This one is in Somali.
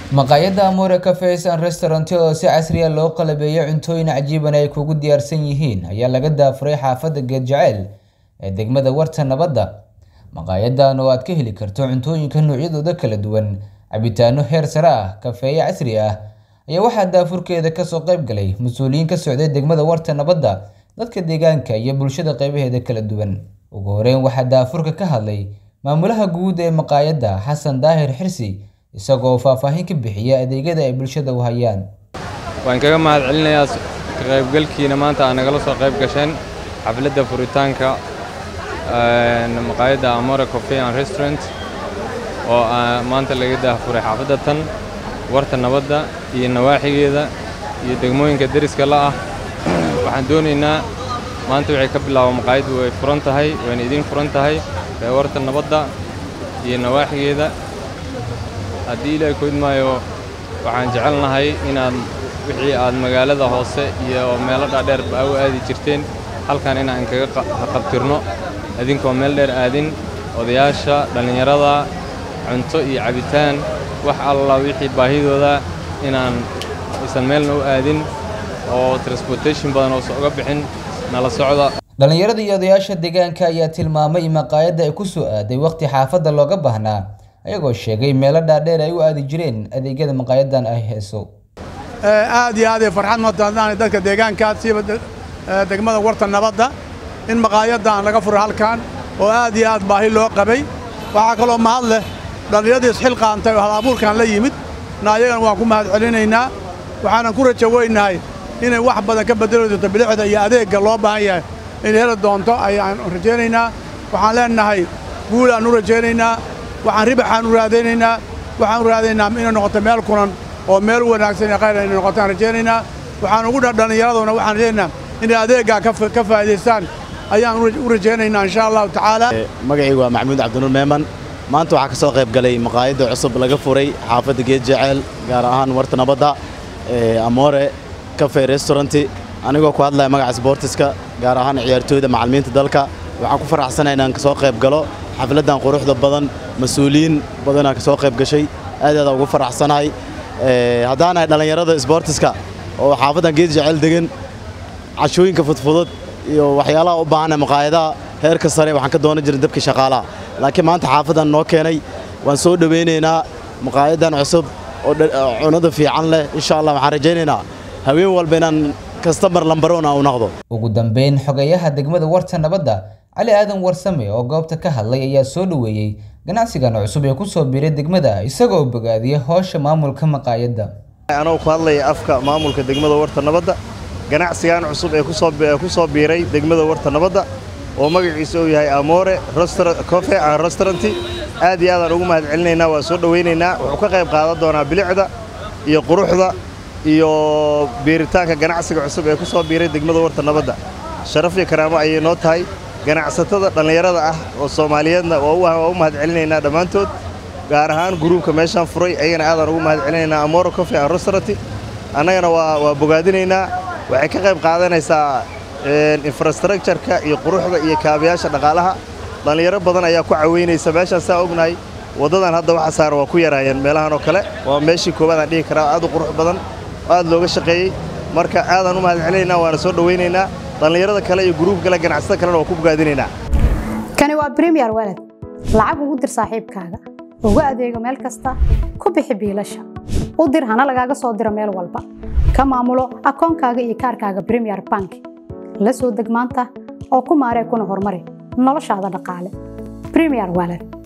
maqaayadda amore cafes and restaurant oo si casriya loo qalabeeyo cuntooyin cajiiban ay kugu diyaarsan yihiin ayaa laga daafuray xaafadda geed jaceyl ee degmada warta nabadda maqaayadan oo aad ka heli karto cuntooyinka noocyadooda kala duwan cabitaano heer sare ah kafeeye casri ah ayaa waxaa daafurkeeda kasoo qayb galay mas-uuliyiin ka socday degmada warta nabadda dadka deegaanka iyo bulshada qeybaheeda kala duwan ugu horeyn waxaa daafurka ka hadlay maamulaha guud ee maqaayadda xasan daahir xirsi isagoo faahfaahin ka bixiya adeegyada ay bulshada u hayaan waan kaga mahad celinayaa ka qaybgalkiina maanta aa nagala soo qayb gasheen xafladda furitaanka maqaayadda amore coffee and restaurant oo maanta laga daafuray xaafadda tan warta nabadda iyo nawaaxigeeda iyo degmooyinka deriska la ah waxaan doonaynaa maanta waxay ka bilaaba maqaayaddu way furan tahay wayna idiin furan tahay ee warta nabadda iyo nawaaxigeeda haddii ilaahay ku idmaayo waxaan jecelnahay inaad wixii aad magaalada hoose iyo meelo dhaadheer ba u aadi jirteen halkan inaan kaga qabtirno idinkoo meel dheer aadin odayaasha dhallinyarada cunto iyo cabitaan wax alla wixii baahidooda inaan aysan meelna u aadin oo transportation badan oosa uga bixin nala socda dhallinyarada iyo odayaasha deegaanka ayaa tilmaamay in maqaayadda ay ku soo aaday waqti xaafadda looga baahnaa ayagoo sheegay meelo dhaadheer ay u aadi jireen adeegyada maqaayadan ay heeso aad iyo aad ay farxad matadaan dadka deegaanka siiba degmada warta nabadda in maqaayadan laga furo halkan oo aad iyo aad baahi loo qabay waxaa kaloo mahad leh dhallinyaradii isxil qaantay oo hal abuurkan la yimid na ayagana waan ku mahad celinaynaa waxaanan ku rajo weynahay inay wax badan ka beddeli doonto bilixda iyo adeegga loo baahan yahay inay heli doonto ayaan rajaynaynaa waxaan leennahay guulaan u rajaynaynaa waxaan ribaxaan u raadaynaynaa waxaan u raadaynaaa inay noqoto meel kunan oo meel wanaagsan iyo khayr inay noqotaan rajaynaynaa waxaan ugu dha dhallinyaraduna waxaan rajaynaynaa inay adeeggaa ka faa'idaystaan ayaan u rajaynaynaa insha allahu tacaala magacaygu waa maxamuud cabdinuur meeman maanta waxaa ka soo qayb galay maqaayadda cusub laga furay xaafadda geed jaceyl gaar ahaan warta nabadda amore cafe restauranti anigoo ku hadlaya magaca sboortiska gaar ahaan ciyaartooyda macallimiinta dalka waxaan ku faraxsanahay inaan ka soo qayb galo xafladdan quruxda badan mas-uuliyiin badanaa ka soo qayb gashay aad aadaan ugu faraxsanahay haddaanahay dhallinyarada sboortiska oo xaafaddan geed jaceyl degan cashooyinka fudfudud iyo waxyaalaha u baahana maqaayadaha heerka sare waxaan ka doonan jiray dabkii shaqaalaha laakiin maanta xaafaddan noo keenay waan soo dhowaynaynaa maqaayaddan cusub oo cunada fiican leh insha allah waxaan rajaynaynaa haween walba inaan kastamar lambaroon aan u noqdo ugu dambeyn xogeyaha degmada warta nabadda cali aadan warsame oo goobta ka hadlay ayaa soo dhoweeyey ganacsigan cusub ee ku soo biiray degmada isagoo bogaadiyay howsha maamulka maqaayadda anoo ku hadlaya afka maamulka degmada warta nabadda ganacsigan cusub ee ku soo biiray degmada warta nabadda oo magaciisa uu yahay amore cofe and restauranti aad iyo aadaan ugu mahad celinaynaa waan soo dhowaynaynaa wuxuu ka qayb qaadan doonaa bilicda iyo quruxda iyo biiritaanka ganacsiga cusub ee ku soo biiray degmada warta nabadda sharaf iyo karaamo ayay noo tahay ganacsatada dhallinyarada ah oo soomaaliyeedna waa u mahad celinaynaa dhammaantood gaar ahaan guruubka meeshaan furay ayagana aadaan ugu mahad celinaynaa amore cofe and restauranti annagana waa bogaadinaynaa waxay ka qayb qaadanaysaa infrastructureka iyo quruxda iyo kaabayaasha dhaqaalaha dhallinyaro badan ayaa ku caweynaysa meeshaan saa ognahay waddadan hadda waxa saaran waa ku yaraayeen meelahan oo kale waa meeshii koowaad aan dhihi karaa aad u qurux badan oo aad looga shaqeeyey marka aadaan u mahad celinaynaa waana soo dhowaynaynaa dhallinyarada kale iyo guruub kale ganacsatada kalena waa ku bogaadinaynaa kani waa bremiyer walad lacag ugu dir saaxiibkaaga ugu adeego meel kasta ku bixi biilasha u dir hana lagaaga soo diro meel walba ka maamulo akoonkaaga iyo kaarkaaga bremiyer bank la soo deg maanta oo ku maaree kuna horumari noloshaada dhaqaale bremiyer walad